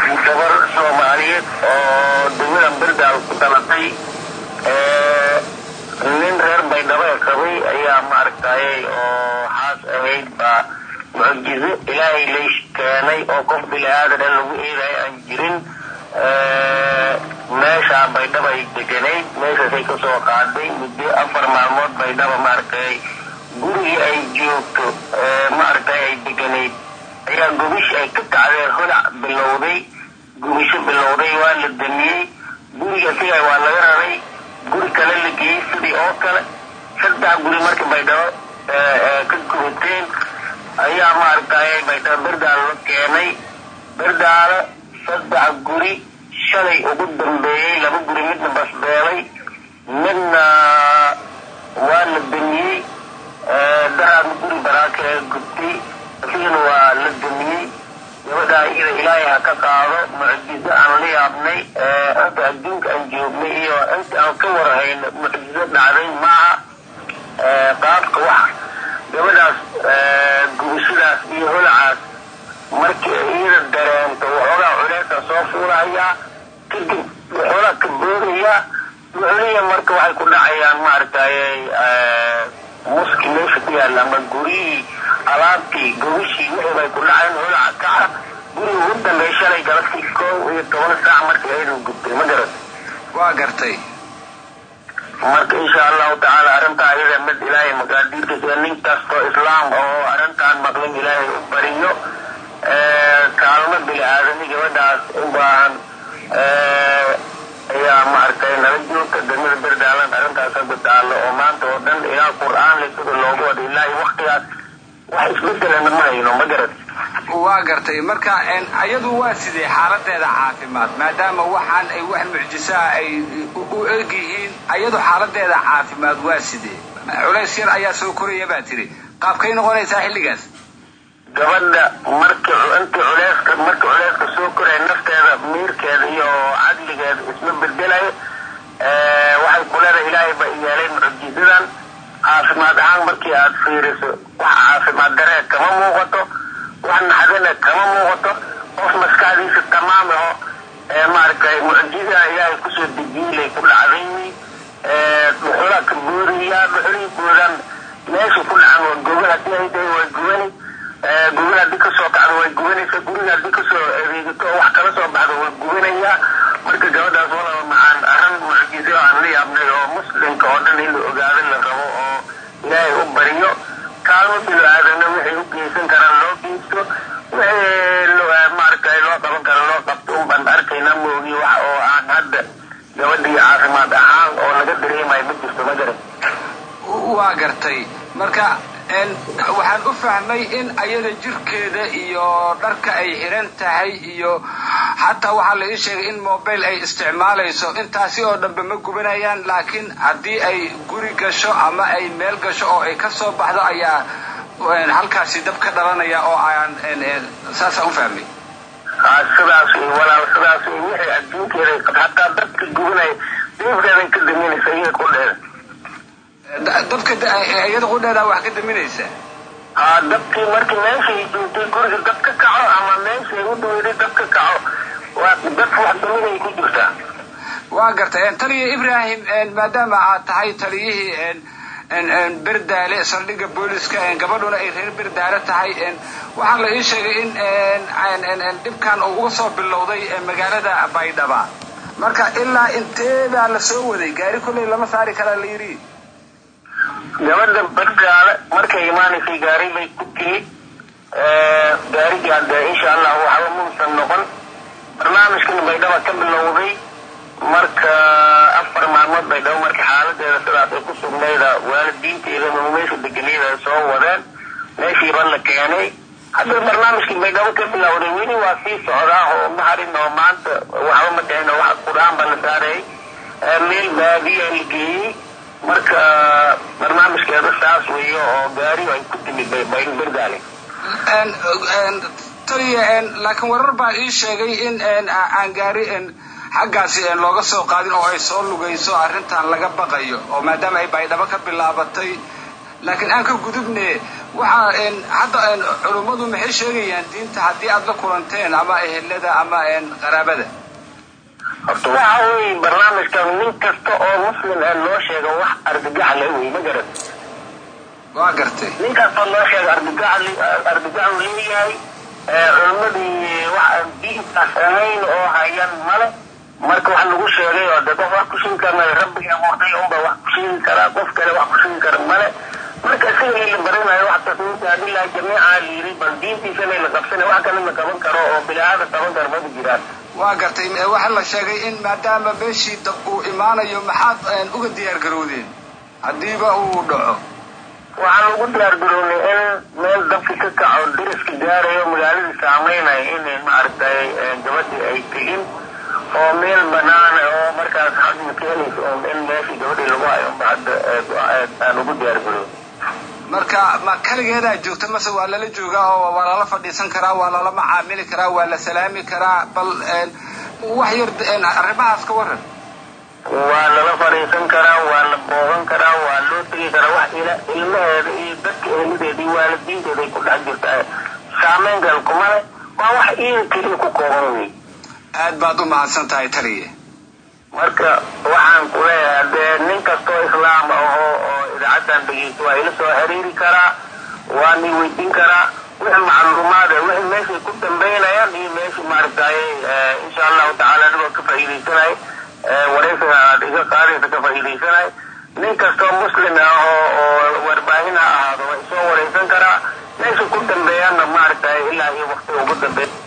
gabar soomaaliyeed oo degmada berdaal ku dhalatay nin reer baydhabo ee qabay ayaa maaragtayay oo xaas ahayd baa mucjizo ilaahay lay keenay oo qof bini aadana lagu eedayo aan jirin meeshaa baydhaba ay deganayd meeshaasay kasoo qaaday muddo afar maalmood baydhaba maaragtay gurigii ay joogto maaragtay ay deganayd ayaa gubish ay ka kacdeen holac bilowday gubisho bilowday waa la damiyey guriga siga waa laga raray guri kale la geeyey sidii oo kale saddex guri marka baydhabo ka gubateen ayaa maaragtay baydhabo berdaalo la keenay berdaalo saddex guri shalay ugu dambeeyey laba guri midna basbeelay midna waa la damiyey daraadna guri baraaka ee gubtay asigana waa la damiyey gabadhaa iyada ilaahay ha ka qaado mucjizo aan la yaabnay inta adduunka aan joognay iyo inta aan ka warhayno mucjizo dhacday maaha qaabka wax gabadhaas gubashadaas iyo holacaas markii iyada dareento waxoogaa culeesa soo fuulahayaa kadib waxoogaa ka boodayaa wuxuliya marka waxay ku dhacayaan maaragtay muski meesha ku yaalla ama guryihii alaabtii gobishii wixii bay ku dhaceen holaca kaca guriga ugu dambeey shalay galabtii koow iyo toban saac markii ayadu gubtay ma garat waa gartay marka insha allahu tacaala arrintaa iyada mid ilaahay maqaadiirkiisa nin kastoo islaam oo arrintaan maqlin ilaahay u bariyo kaalmo bini aadami gabadhaas u baahan ayaa maaragtay nala joogta degmada berdaalan arrintaas hadda taallo oo maanta oo dhan ilaa qur-aan le sida loogu wada ilaa iyo waktigaas wax isbedelana ma hayno ma garat waa gartay marka ayadu waa sidee xaaladeeda caafimaad maadaama waxaan ay wax mucjisaa ay u eg yihiin ayadu xaaladeeda caafimaad waa sidee culays yar ayaa soo koraya baa tiri qaabkay noqonaysaa xilligaas gabadha marki intii culeyska markii culeyska soo koraya nafteeda miirkeeda iyo cadligeeda isma bedelayo waxay ku leedahay ilaahay ba yeelay mucjizadan caafimaad ahaan markii aad fiiriso wax caafimaad daree kama muuqato wax naxdana kama muuqato qof maskaxdiisa tamaam aho maaragtay mucjiza ilaahay kusoo dejiilay ku dhacdayni dhuxula ka booriyaa dhuxulihii boodaan meesha ku dhacan waa gogol haddii ay tahay waa gubani gogol haddii kasoo kacdo way gubanaysa guriga haddii kasoo adeegato oo wax kala soo baxdo way gubanayaa marka gabadhaas walaba macaan arrin mucjizo aan la yaabnay oo muslimka oo dhan in la ogaado la rabo oo ilaahay u bariyo kaalmo bilo aadamna waxay u geysan karaan loo geysto wixii maaragtay loo qaban karo loo qabto un baan arkaynaa moogi wax oo aan hadda gabadhii caafimaad ahaan oo laga dareemayo ma jirto ma garan waa gartay marka waxaan u fahmay in ayada jirkeeda iyo dharka ay xiran tahay iyo xataa waxaa la ii sheegay in mobile ay isticmaalayso intaasi oo dhanbe ma gubanayaan laakiin haddii ay guri gasho ama ay meel gasho oo ay ka soo baxdo ayaa halkaasi dab ka dhalanaya oo aan saasaan u fahmay sidaas walaal sidaas wixii adduunkeeda hataa dabka gubanaya deefkeeday ka daminaysa iyaga qudheeda dabka iyada qudheeda wax ka daminaysa haa dabkii markii meeshay joogtay guriga dab ka kaco ama meeshay u dhaweyday dab ka kaco waa dad wax daminay ku jirtaa waa gartay taliya ibrahim maadaama aad tahay taliyihii berdaale saldhigga booliska gabadhuna ay reer berdaale tahay waxaa la ii sheegay in dhibkan uu uga soo bilowday magaalada baydhaba marka ilaa inteebaa la soo waday gaari kolley lama saari karaa la yidhi gabadha berdaale markay imaanaysay gaari bay ku timid gaarigii hadde insha allah waxba muusan noqon barnaamijkan baydhaba ka bilowday marka afar maalmood baydhabo marka xaaladeeda sidaas ay ku sugnayda waalidiinteeda meesha deganiyada ay soo wadeen meeshiiba la keenay hadda barnaamijkii baydhabo ka bilowday weli waa sii socdaa oo ma harin oo maanta waxba ma dhicin oo wax qur-aan baa la saaray meel baadiya la geeyey marka barnaamijkeeda saas weeyo oo gaari ay ku timid berdaale taliya laakiin warar baa ii sheegay in aan gaari xaggaasi looga soo qaadin oo ay soo lugayso arrintan laga baqayo oo maadaama ay baydhabo ka bilaabatay laakiin aan ka gudubne waxa hadda culummadu maxay sheegayaan diinta haddii aad la kulanteen ama ehelada ama qaraabada horta waxa weeye barnaamijkan nin kasta oo muslim ah loo sheego wax argagax le wey ma garan waa gartay nin kasta loo sheego argagax argagax uu leeyahay culimmadii wax aan diintaas ahayn oo hayan male marka wax lagu sheegay oo de qof wax ku sheegi karna rabbigii abuurtay unba wax ku sheegi karaa qof kale wax ku sheegi kara male marka isaga la baranayo wax tasmiinta adillahi jamiica la yiri bal diintiisana la qabsana wax kale la qaban karo oo bilaaada qaban karo maba jiraan waa gartay waxaa la sheegay in maadaama meeshii dab uu imaanayo maxaad uga diyaar garowdeen haddiiba uu dhaco waxaan ugu diyaar garownay in meel dabki ka kaco dariska gaarayo magaaladii saameynaya in maaragtay gabadhii ay tegin oo meel banaana oo markaas hadma keenaysa un in meeshii gabadhii lagu hayo unba hadda aan ugu diyaar garownay marka ma kaligeedaa joogta mase waa lala joogaa oo waa lala fadhiisan karaa waa lala macaamili karaa waa la salaami karaa bal wax yar arrimahaas ka waran waa lala fadhiisan karaa waa la boogan karaa waa loo tegi karaa wax ilmaheeda iyo dadka ehlideeda iyo waalidiinteeda ay ku dhex jirta saameyn gal kuma le waa wax iyaga keliya ku kooban wey aad baad u mahadsan tahay taliye marka waxaan ku leeyahay dee nin kastoo islaam ahoo oo idaacaddan dhegeysto waa ila soo xiriiri karaa waa ni weydiin karaa wixii macluumaad eh wixii meeshay ku dambeynayaan iyo meeshii maaragtaye insha allahu tacaala anigoo ka faa'iidaysanay waraysiga aad iga qaadaysa ka faa'iidaysanay nin kastoo muslim ah oo oo warbaahin ha ahaado waa isoo waraysan karaa meesha ku dambeeyaanna maaragtaye ilaa iyo waqtiga ugu dambeeya